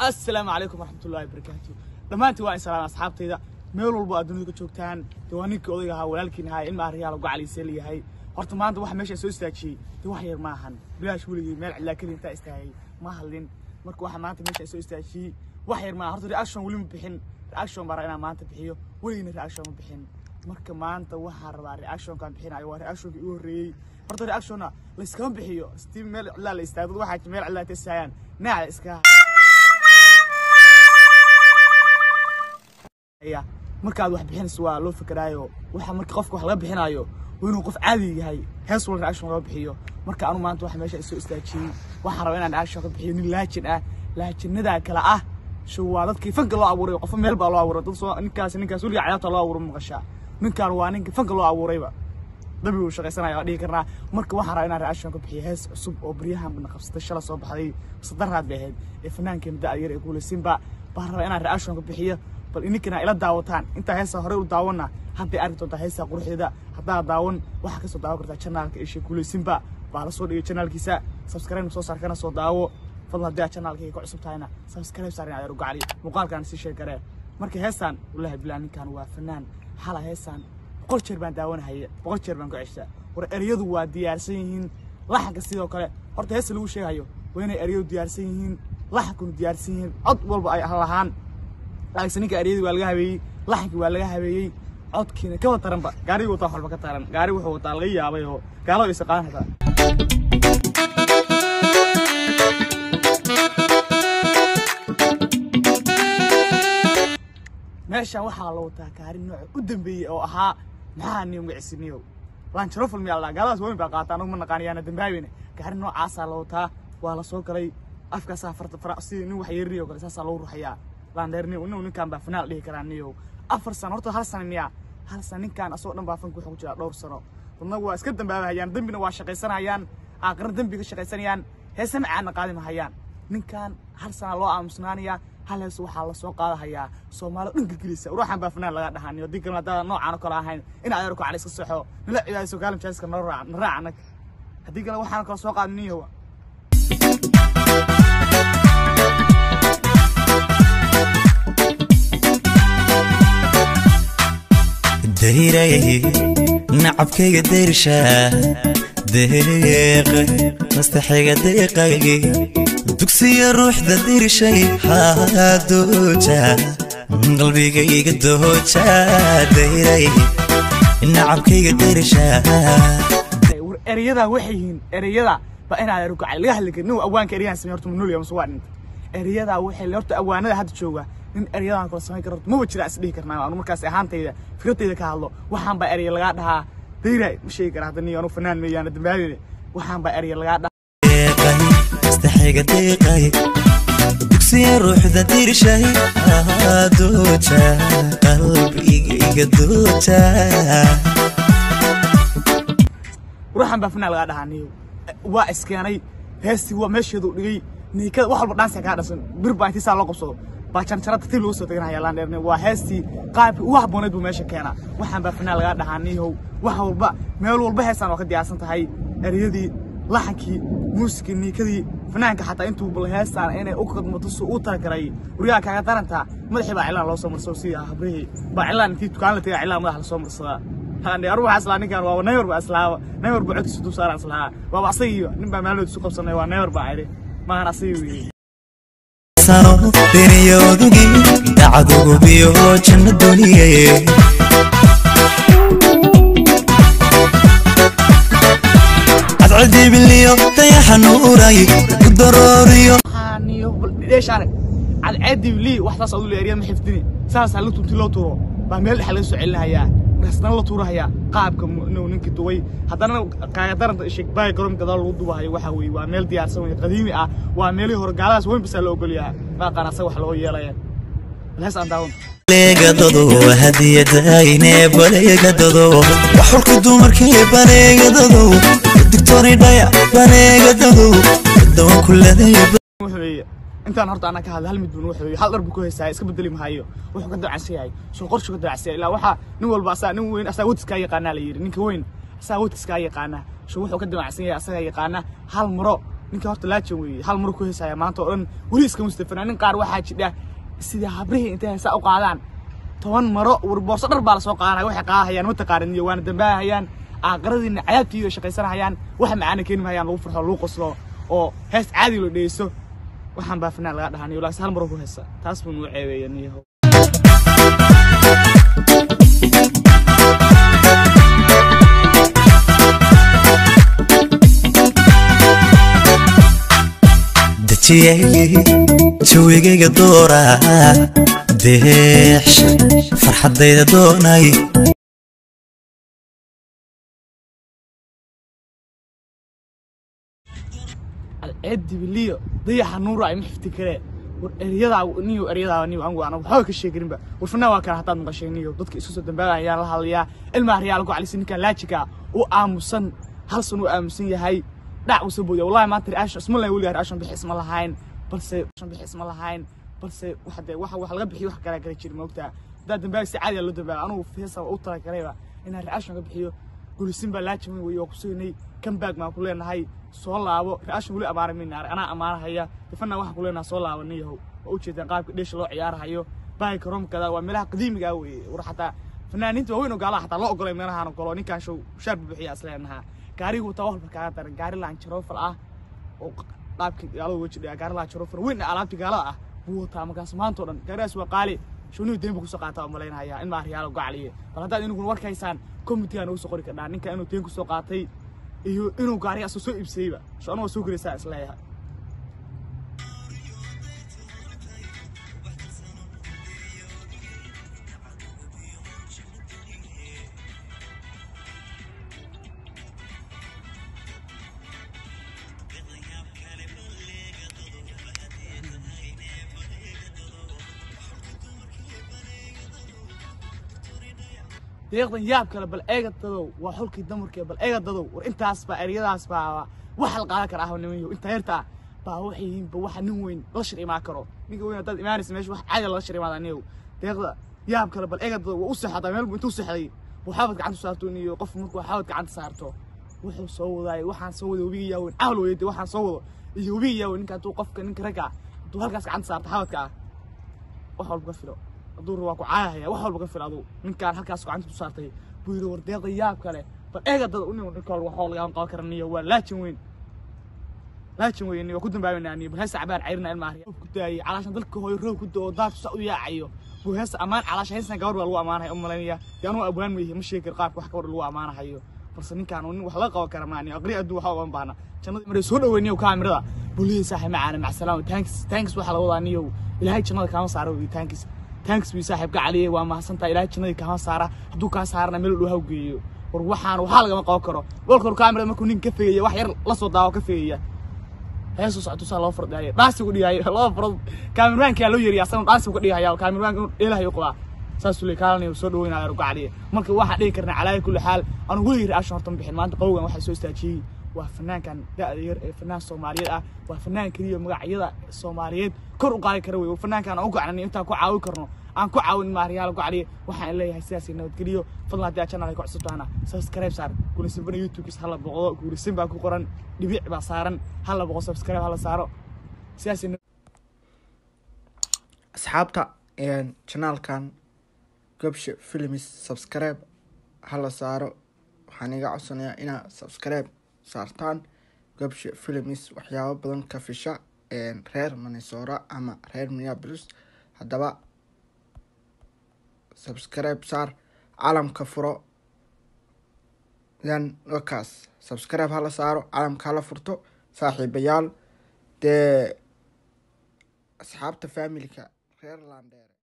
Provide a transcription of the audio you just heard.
assalaamu calaykum waraxmatullahi wabarakaatu dhammaantiin waa in salaam asxaabtayda meel walbo aad dunida ka joogtaan dee waa ninkii odayga ahaa walaalkiin ahaa ilma arriyaal gocaliisee leeyahay horta maanta waxa meesha soo istaajiyey dee wax yar maahan bilaash weligii meel cidlaa keliya intaa istaagay ma hadlin marka waxa maanta meesha soo istaajiyey wax yar maaha horta reaction weli ma bixin reaction baa rabaa inaan maanta bixiyo weligina reaction ma bixin marka maanta waxaa rabaa reactionkaan bixinayo waa reactionkii ugu horreeyey horta reactionna layskama bixiyo stii meel cidlaa la istaago dad waxaa meel cidlaa tasaayaan naaca iska ya markaad wax bixinayso waa loo fikeraayo waxa marka qofka wax laga bixinayo waa inuu qof caadi yahay hees wal reaction laga bixiyo marka anu maanta waxa meesha soo istaajiyey waxaan rabaa inaan reaction ka bixiyo nin laajin ah laajinada kale ah show waa dadkii fanka loo abuuray qof meel baa loo abuuray dad soo ninkaas ninkaas weliga cayaarta loo abuuray maqashaa ninkan waa ninka fanka loo abuurayba dabi uu shaqaysanaya waa dhihi karnaa marka waxaan rabaa inaan reaction ka bixiyo hees cusub oo baryahan na qabsatay shala soo baxday sadaraad bay ahayd ee fanaanka muddo yar ee guulaysinba baan rabaa inaan reaction ka bixiyo bal ininkana ila daawataan intaa heesa horey u daawana hadday arki doontaa heesa quruxdeeda haddaa daawan waxaa kasoo daawan kartaa janaalka ishe guulaysinba baa la soo dhigay janaalkiisa subscribe soo saar kana soo daawo fadlan haddii aad janaalkayga ku cusub tahayna subscribe saarin adeer u gacli muuqaalkan sii sheeg garee marka heestaan wallaahi bilaa ninkan waa fanaan xala heestaan boqol jeer baan daawanahaya boqol jeer baan ku ceshtaa war eryadu waa diyaarsan yihiin laxanka sidoo kale horta heesta lagu sheegayo waa inay eryadu diyaarsan yihiin laxankuna diyaarsan yihiin cod walba ay lahaan laakiinse ninka eryadii waa laga habeeyey laxankii waa laga habeeyey codkiina kaba taranba gaarigii wataa wax walba ka taran gaari wuxuu wataa laga yaabay oo gaalada isa qaadan hataa meeshaan waxaa la wataa kaarin nooca u dambeeyey oo ahaa maxaa niyo magacisiniyow lanjarofal miyaa la gaaladaas waaweyn baa qaata anugu ma naqaaniyaana dambaabeyne kaarin noocaasaa la wataa waa la soo galay afkaasaa farta fara sidii nin wax yeerinayo kale saasaa lagu ruxayaa laandheerniyow inu ninkaan baa finaal dhihi karaa niyow afar sano horta hal sano miyaa hal sano ninkaan asagoo dhan baa fanka wuxuu ku jiraa dhowr sano dadna waa iska dambaabahayaan dembina waa shaqaysanayaan aakhirna dembi ka shaqaysanayaan heese macaana qaadi mahayaan ninkaan hal sana loo aamusnaanayaa hal hees waxaa la soo qaadahayaa soomaalida dhan gelgelisa ruuxan baa fanaan laga dhahaaniyo haddii kalena haddaan noocaan oo kale ahayn in adeerku cali iska soxo nala cidaayso kaalim jaaska nala raac na raac anag haddii kale waxaan kale soo qaadin niyowa dayray nacabkayga dayrsha deeq mastaxayga deeqaygi dugsiya ruuxda dirshay haadooja qalbigayga dooja dayray nacabkayga dayrsha war ereyadaa waxay yihiin ereyada baa in adeer gacay laga hadli karin nin awaanka ereyahan samey horta manuuliya mase waa dhinta ereyadaa waxay horta awaanada hadda jooga nin eryadan kala samayn karo maba jira is dhihi karnaa anu markaas ahaantayda fikradayda ka hadlo waxaan baa erya lagaa dhahaa dayra ma sheegi kara hadda niyo anu fanaan meeyaana dambaabine waxaan baa erya lagaa dhahaa mastaxayga deeqay dugsiya ruuxda dirshay haadooja qalbigayga dooja ruuxan baa fanaan lagaa dhahaa niyo waa iskeenay heestii waa meesheedu dhigay niikada wax walba dhaansa kaa dhasan bir baa intii saa loo qabsado baa janjara tartiib lagu soo teganaya laandheerne waa heestii qaabkii ugu habbooneed buu meesha keenaa waxaan baa fanaan lagaa dhahaa niihow wax walba meel walba heestaan waa ka diyaarsan tahay eryadii laxankii muusikii niikadii fanaanka xataa intuu bal heestaan inay u qadmato suu u talagalay guryaha kaaga darantaa madaxii baa cilaan loo soo marsado sidii habrihii baa cilaan intii dukaan la tagaa cilaan madaxa lasoo marsadaa hande arugu waxaa islaa ninkan waa neymar baa islaaba neymar baa codkiisa dul saaraan islahaa waaba asagiiyo nin baa maalmood isu qabsanay waa neymar baa idhi maahan asagii weeye sano deniyoodugii dacadugubiyo janno duniye cadcadibiliyo dayaxa nuuray ku darooriyo niyo dheeshaane cadceedii lii wax saas adu leeriya ma xifdini saasaa la tunti loo tuuro baa meel dhexa laga soo celinahayaa markaasna la tuurahayaa qaabka inuu ninkii duway haddana kaagadaranta sheegbaay garoon gadaal lagu dubahayo waxa weeye waa meel diyaarsan wey qadiimi ah waa meelihii hore gaaladaas weyn basaa la ogolyaha maaqaan asaga wax loo yeelaya hees aan daawan baleegadado hadiyadayne baleegadado waxulka dumarkii baleegadado digtooni dhaya baleegadado dawan kuleday wuxuu intaan horta anaa ka hadla hal mid bun wuxuu hal dhar buu ku heystaa iska bedeli mahayo wuxuu ka dacaysan yahay soo qorshu ka dacaysan yahay ilaa waxaa nin walba asaa nin weyn asaa wadiskaa yaqaanaa la yidhi ninka weyn asaa wadiskaa yaqaana soo wuxuu ka dacaysan yahay asagaa yaqaana hal maro ninka horta laajan weeye hal mar ku heesaya maanta oo dhan weli iska mustafana nin qaar waxaa jidha sidii habrihii intay heesaa u qaadaan toban maro war boorso dhar baa lasoo qaadanaya waxay qaadahayaan ma taqaanin iyo waana dambaahayaan aakhiradiina cadaabtiiyo shaqaysanahayaan waxa macaana keeni mahayaan lagu farxo lagu qoslo oo hees caadi loo dhegeysto waxaan baa fanaan laga dhahaniyo laakiin hal maro ku heesa taas buu nuu ceebeeya niyahow dejiyey jawigayga doora deexsha farxadayda doonay alceed dibiliyo dayaxa nuura ay maxfti kale war eryadaa niyo eryadaa niyo angu anagu waxba ka sheegininba war fanaa waa kale haddaad maqashay niyo dadka isu soo dambaabahayaan la hadlayaa ilmaha riyaal ku calisi ninkan laajika u aamusan hal san u aamusan yahay dhac uu soo boodiya wallahi maanta reaction isma lahayn weligaa reaction bixi isma lahayn balse reaction bixi isma lahayn balse waxa dee waxa wax laga bixiyo wax kala kala jiri moogtaa haddaad dambaabay si caadi ah loo dambaaba anugu feesa u talagalayba inaan reaction ka bixiyo gulisin baa laajimin weeye waa ku sugnay comeback baan ku leenahay soo laabo reaction weli amaaray mayna arag anaa amaanahaya difana waxaan ku leenahay soo laabo niyahow waa ujeedaan qaabka dheesha loo ciyaarahayo baayka romkada waa meelaha qadiimiga ah weeye war xataa fanaaniinta waaweyn oo gaalaha xataa loo ogolay meelahaan golo ninkaan show shaar buu bixiya isleenahaa gaarigu taa walba kaaga daran gaari laan jarofal ah oo qaabkii gaalada uga jidhaya gaari laan jarofal weyn ah alaabtii gaalada ah buu wataa markaas maanta oo dhan gaarigaas waa qaali shunihu deen buu kusoo qaataa u malaynayaa in maa riyaalo gacaliye bal haddaad iniguna warkaysaan committeegaan ugu soo qori kardhaa ninka inuu deen kusoo qaatay iyo inuu gaariga asoo soo iibsayeyba so anugoo soo garaysaa isleeyahay deeqdan yaab kale bal eega dadow waa xulkii damarkee bal eega dadow war intaas baa eryadaas baa waxa la qaadan kara ah niman yahow inta yarta ah baa waxay yihiin ba waxa nin weyn la shir imaan karo ninka weyn haddaad imaanaysa meesha wax caadi lala shir imaada niyow deeqda yaab kale bal eega dadow waa u seexataa meel buu intuu seexday buu xaabad gacanta saarto niyo qof markuu xaabad gacanta saarto wuxuu soo wadaay waxaan soo wada webiga yaaweyn cawl weyde waxaan soo wado iyo webiga yaaweyn ninka hadduu qofka ninka ragga ah hadduu halkaas gacanta saarto xaabadka ah wax walba ka filo hadduu waa ku caayahaya wax walba ka fil aduu ninkaan halkaas gacanta ku saartay buu yidhi war deeqda yaab kale bal eega dad nin ninkool waxoo lagaan qaban kara niyo waa laajin weyn laajin weyn waa ku dambaabaynaa niyo bal heesa cabaar cayrina ilma ahriya ku daayay calaashan dalka hooyo roob ku doo daadku sa u yaacayo buu heesa ammaan calaasha heesna gabar baa lagu ammaanaya u malaynaya dee anugu abwaan meehi ma sheegi karo qaabka wax gabar lagu ammaanahayo balse ninkaan nin wax laga qaban kara maa niyo aqri aduu waxa uban baahna jannada maray soo dhaweyniyo kaamirada bulihi saaxib macaana macsalaam tanks tanks waxaa la wadaa niyo ilaahay jannada kaama saaro iyo tanks tanks bii saaxiibka caliye waa mahadsantaa ilaahay jannadii kaama saara hadduu kaa saarana meel dhow hawgeeyo war waxaan waxaa lagama qaban karo walka hor kaamirada markuu nin ka fegaya wax yar la soo daawo ka fegaya heesuu socdo saa loo fardaayo dhaasigu dhigaayo laba farood kaamirwaankaa loo yeriya asagana dhaasigu ka dhigahaya kaamirwaanka inuu dheelahayo qabaa saasuu leey kaalanayo soo dhaweynaya ruga caliye marka waxaan dhigi karnaa calaayi kulli xaal anugu weligii reaction horta ma bixin maanta qawgan waxaa soo istaajiyey waa fanaankan da'da yar ee fanaan soomaaliyeed ah waa fanaan keliya magacyada soomaaliyeed kor u qaadi kara wey waa fanaankan aan u gocanani intaan ku caawi karno aan ku caawin maariyaal gocaliye waxaan leeyahay sidaas nabadgeliyo fadlan haddii aad channel ay ku cusubtaana subscribe saar guulisinbana youtube-kiis hala boqdo guulisin baa ku qoran dhibic baa saaran hala boqo subscribe hala saaro sidaas asxaabta janaalkan gobsha films subscribe hala saaro waxaan iga codsanayaa inaad subscribe saartaan gobsha films waxyaabo badan ka fisha reer manesora ama reer minneapolis haddaba subscribe saar calamka furo then wakaas subscribe hala saaro calamka hala furto saaxiibayaal dee asxaabta familka reer landheer